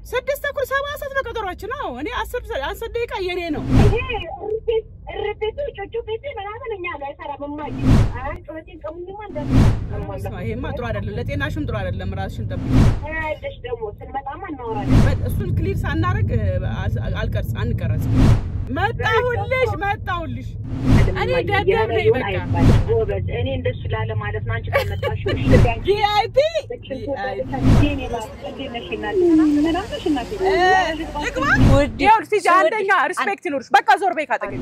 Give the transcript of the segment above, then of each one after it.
ስድስት ተኩል ሰባ ሰዓት ነው ቀጠሯችን። አዎ እኔ አስር አስር ደቂቃ የኔ ነው። ይሄ እርቤቱ ጮጮ ቤቴ ምናምን እኛ ላይ አይሰራም። እማዬ አይ ጩኸቴን ቀሙኝማ ስማ፣ ይሄማ ጥሩ አይደለም፣ ለጤናሽም ጥሩ አይደለም። ራስሽን ጠብቂ። እንደሽ ደግሞ ስንመጣማ እናወራለን። በ- እሱን ክሊር ሳናረግ አልቀርጽ አንቀረጽ። መጣሁልሽ መጣሁልሽ። እኔ ደደብ ነኝ በቃ ጎበዝ። እኔ እንደሱ ላለ ማለት ነው። አንቺ ከመጣሽ ቪአይፒ ልግባ። ይኸውልሽ ሂጂ፣ አንደኛ ሪስፔክት ይኑርሽ። በቃ ዞር በይ ካጠገቤ።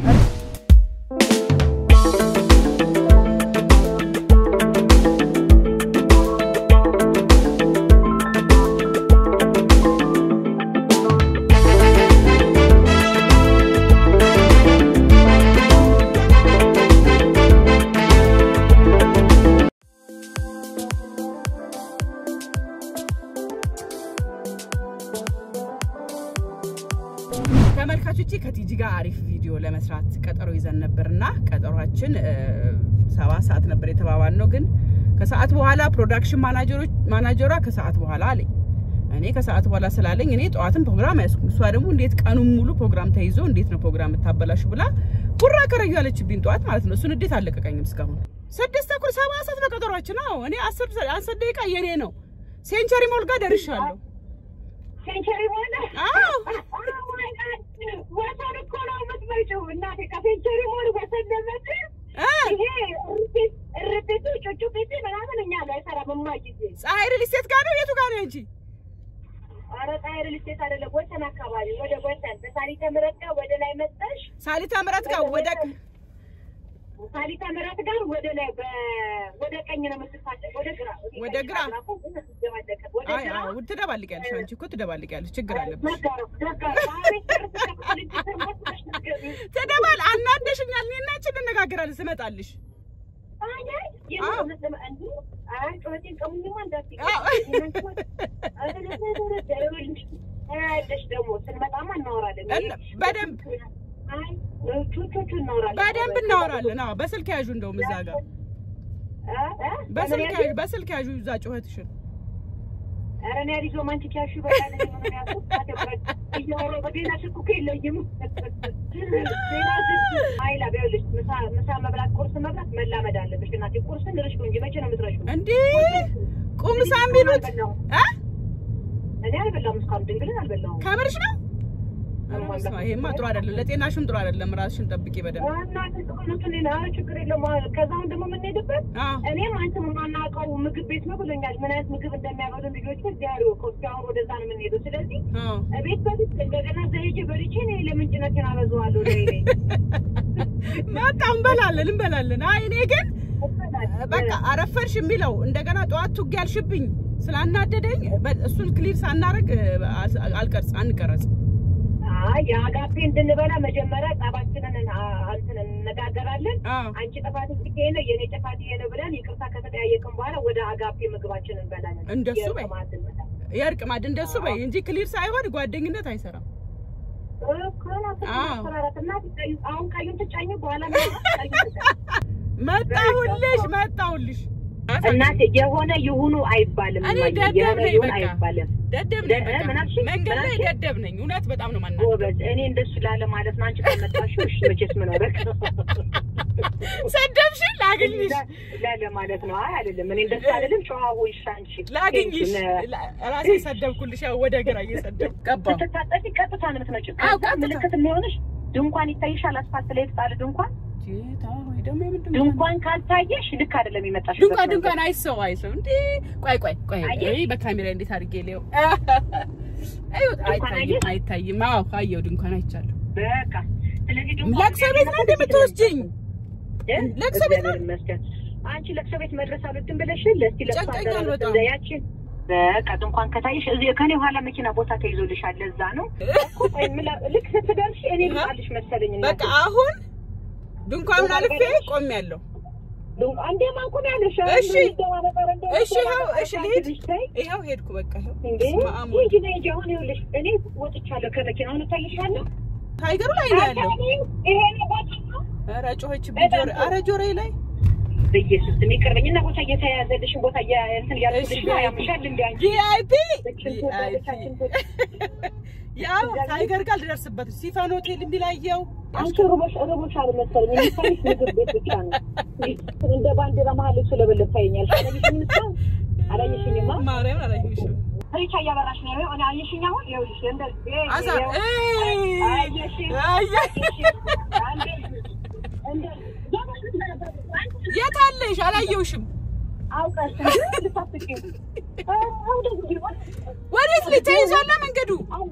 ተመልካቾቼ ከቲጂ ጋር አሪፍ ቪዲዮ ለመስራት ቀጠሮ ይዘን ነበርና ቀጠሯችን እ፣ ሰባት ሰዓት ነበር የተባባል ነው። ግን ከሰዓት በኋላ ፕሮዳክሽን ማናጀሮች ማናጀሯ ከሰዓት በኋላ አለኝ። እኔ ከሰዓት በኋላ ስላለኝ እኔ ጠዋትን ፕሮግራም አያስኩም። እሷ ደግሞ እንዴት ቀኑን ሙሉ ፕሮግራም ተይዞ እንዴት ነው ፕሮግራም የምታበላሹ ብላ ቡራ ከረዩ ያለችብኝ ጠዋት ማለት ነው። እሱን እንዴት አለቀቀኝም እስካሁን ስድስት ተኩል ሰባ ሰዓት ነው ቀጠሯችን። አዎ እኔ አስር አስር ደቂቃ የኔ ነው። ሴንቸሪ ሞል ጋር ደርሻለሁ። ሴንቸሪ ሆነ አዎ ወሰን እኮ ነው የምትመጪው እናቴ። ከሴንቸሪ ሞል ወሰን ለመጥ እ ይሄ እርቤቱ ጮጮ ቤቴ ምናምን እኛ ላይ አይሰራም። እማዬ ፀሐይ ሪል ስቴት ጋር ነው የቱ ጋር ነው እንጂ ኧረ ፀሐይ ሪል ስቴት አይደለም፣ ወሰን አካባቢ ወደ ወሰን በሳሊተ ምሕረት ጋር ወደ ላይ መጣሽ ሳሊታ ምረት ጋር ወደ ሳሊተ ምሕረት ጋር ወደ ላይ በ- ወደ ቀኝ ነው የምትፋጨው፣ ወደ ግራ ወደ ግራ? ወደ አይ ግራ አዎ ትደባልቂያለሽ። አንቺ እኮ ትደባልቂያለሽ። ችግር አለብሽ። መጋረፍ ደጋረፍ አቤት ትደባል አናደሽኛል። እኔና አንቺ እንነጋገራለን ስመጣልሽ። እና በደንብ በደንብ እናወራለን። አዎ በስልክ ያዡ፣ እንደውም እዛ ጋር በስልክ ያዡ፣ በስልክ ያዡ እዛ ጩኸትሽን። ምሳ መብላት ቁርስ መብላት መላመድ አለብሽ እናቴ። ቁርስን ድረሽ እንጂ መቼ ነው የምትረሺው? እንዴ ቁምሳ የሚሉት እ እኔ አልበላሁም እስካሁን ድንግልን አልበላሁም። ከምርሽ ነው? ኧረ በስመ አብ፣ ይሄማ ጥሩ አይደለም፣ ለጤናሽም ጥሩ አይደለም። ራስሽን ጠብቂ በደንብ። እናቴ ጥቅምቱን ኧረ ችግር የለውም። ከዛውን ደግሞ የምንሄድበት አዎ እኔም አንተም የማናውቀው ምግብ ቤት ነው ብሎኛል። ምን አይነት ምግብ እንደሚያበሉ ልጆች እዚህ ያሉ ከዚህ አሁን ወደዛ ነው የምንሄደው። ስለዚህ አዎ ቤት በፊት እንደገና እዛ ሄጄ በልቼ እኔ ለምን ጭነቴን አበዛዋለሁ? ለእኔ መጣ እንበላለን እንበላለን። አይ እኔ ግን በቃ አረፈርሽ የሚለው እንደገና ጠዋት ቱግ ያልሽብኝ ስላናደደኝ በ- እሱን ክሊር ሳናረግ አልቀርጽ አንቀረጽ። አይ የአጋፔ እንድንበላ መጀመሪያ ጸባችንን አ- እንትን እንነጋገራለን። አዎ አንቺ ጥፋት ይሄ ነው የኔ ጥፋት ይሄ ነው ብለን ይቅርታ ከተጠያየቅን በኋላ ወደ አጋፔ ምግባችን እንበላለን። እንደሱ በይ። የቅማት እንበላ የእርቅ ማድ እንደሱ በይ እንጂ ክሊር ሳይሆን ጓደኝነት አይሰራም። አዎ። አሁን ካዩን ትጫኝ በኋላ መጣሁልሽ መጣሁልሽ። እናቴ የሆነ ይሁኑ አይባልም። እኔ እማዬ፣ ደደብ የሆነ ነኝ ይሁን በቃ። አይባልም። ደደብ ነኝ ደ- በቃ። ምን አልሽኝ? መንገድ ምን ላይ አልሽኝ? ደደብ ነኝ። እውነት በጣም ነው ማና ጎበዝ፣ እኔ እንደሱ ላለ ማለት ነው። አንቺ ከመጣሽ እሺ፣ መቼስ ምን ወረቅ ሰደብሽን ላግኝሽ ላለ ማለት ነው። አይ አይደለም፣ እኔ እንደሱ አይደለም። ጨዋ ሆይሽ አንቺ ላግኝሽ ነ- ላ- ራሴ ሰደብኩልሽ። ያው ወደ ግራ እየሰደብኩ ቀባሁ። ስትታጠፊ ቀጥታ ነው የምትመጪው። አዎ፣ ከዛ ቀጥታ። ምልክት የሚሆንሽ ድንኳን ይታይሻል። አስፋልት ላይ የተጣለ ድንኳን ጌታ ሆይ ደግሞ የምን ድንኳን ካልታየሽ ልክ አይደለም የመጣሽ ድንኳን ድንኳን አይሰው አይሰው እንዴ! ቆይ ቆይ ቆይ፣ አየሽ? አይ በካሜራ እንዴት አድርጌ ሊው አይው አይታይም አየሽ? አይታይም። አዎ አየው፣ ድንኳን አይቻለሁ። በቃ ስለዚህ ድንኳን ለቅሶ ቤት ነው እንደምትወስጂኝ? እ? ለቅሶ ቤት ነው? እግዚአብሔር ይመስገን። አንቺ ለቅሶ ቤት መድረስ አልወድም ብለሽ ለስቲ ለቅሶ ጨንቀኛል አደረስ በጣም። ያችን በቃ ድንኳን ከታየሽ እዚህ ከኔ ኋላ መኪና ቦታ ተይዞልሻል። ለዛ ነው እኮ ቆይ ምላ- ልክ ስትደርሺ እኔ ልጣልሽ መሰለኝ እናቴ። በቃ አሁን ድንኳኑን አልፌ ቆሜያለሁ። ድንኳን እንዴ ማንኩን ያለሽ እሺ። እሺ ይኸው፣ እሺ ልሂድ። ይኸው ሄድኩ። በቃ ይኸው እንዴ በስመ አብ ወልድ። እንጂ ነይ እንጂ አሁን ይኸውልሽ እኔ ወጥቻለሁ ከመኪና አሁን እታይሻለሁ። ታይገሩ ላይ ነው ያለው። ይሄ ነው ቦታ ነው። ኧረ ጮኸችብኝ ጆሮ፣ ኧረ ጆሮዬ ላይ በኢየሱስ ስም ይቅርበኝ እና ቦታ እየተያዘልሽን ቦታ እያ- እንትን እሺ እያልኩልሽ ነው። ያምሻል እንዴ አንቺ ቪአይፒ ልክሽን ትወዳለች አንቺን ትወዳለች። ያው ታይገር ጋር ልደርስበት ሲፈን ሆቴል የሚላየው አንቺ ርቦሽ ርቦሽ አልመሰለኝ የሚታይሽ ምግብ ቤት ብቻ ነው። እንደ ባንዲራ መሀል እሱ ለበለብ ታየኛል። አላየሽኝም? እስካሁን አላየሽኝማ? ማርያምን አላየሁሽም። ሪቻ እያበራሽ ነው። እኔ አየሽኝ? አሁን ይኸውልሽ እንደዚህ አዛ ይኸው፣ እይ አየሽኝ? አየ እንደዚህ እንደዚህ የት አለሽ? አላየሁሽም። አውቀሽ ልታስቂ ወዴት ልጅ ተይዟላ መንገዱ?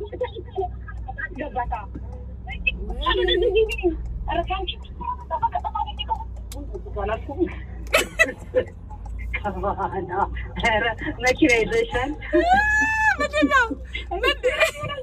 መኪና ይዘሻል። ምንድን ነው? ምንድን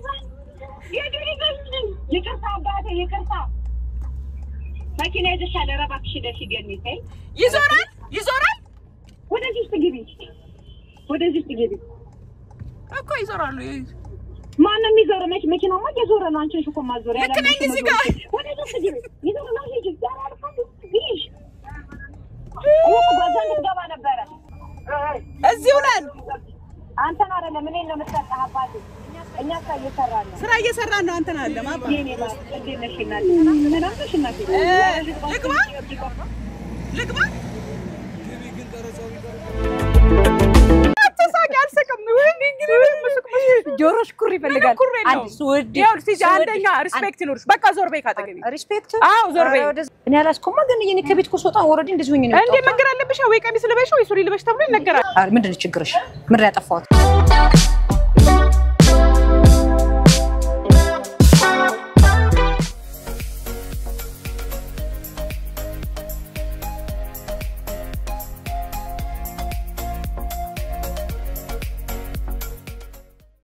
ይቅርታ አባቴ ይቅርታ። መኪና ይዘሻል። ኧረ እባክሽ ደስ ይገኝ ተይ። ይዞራል ይዞራል ወደዚህ ውስጥ ግቢ፣ ወደዚህ ውስጥ ግቢ። እኮ ይዞራሉ። ማነው የሚዞረው? መች መኪናማ እየዞረ ነው። አንቺ ነሽ እኮ ማዞሪያ። ልክ ነኝ እዚህ ጋር። ወደዚህ ውስጥ ግቢ። ይዞረ ነው። ሂጂ። ዛሬ አልፋለሁ። ግቢሽ። እኔ እኮ በዛ እንድትገባ ነበረ። እዚሁ ነን። አንተን አይደለም እኔን ነው የምትሰጠህ አባቴ። እኛ ስራ እየሰራን ነው። ስራ እየሰራን ነው። አንተን አለ ማባ የኔ ባል እንዴት ነሽ እናቴ? ሰላም ነሽ እናቴ? ልግባ? ልግባ? አትሳቂ፣ አልስቅም። ወይኔ እንግዲህ ምስቅ ምስቅ ጆሮሽ ኩር ይፈልጋል። ኩር የለውም። አንድ ስወድ ይኸውልሽ ሂጂ፣ አንደኛ ሪስፔክት ይኖርሽ። በቃ ዞር በይ ካጠገቤ። ሪስፔክት አዎ ዞር በይ። እኔ አላስኮማ ግን እኔ ከቤት እኮ ስወጣ ወረዲ እንደዚህ ሆኜ ነው እንዴ መንገር አለብሽ ወይ ቀሚስ ልበሽ ወይ ሱሪ ልበሽ ተብሎ ይነገራል። የወጣሁት። ምንድን ነው ችግርሽ? ምንድን ነው ያጠፋሁት?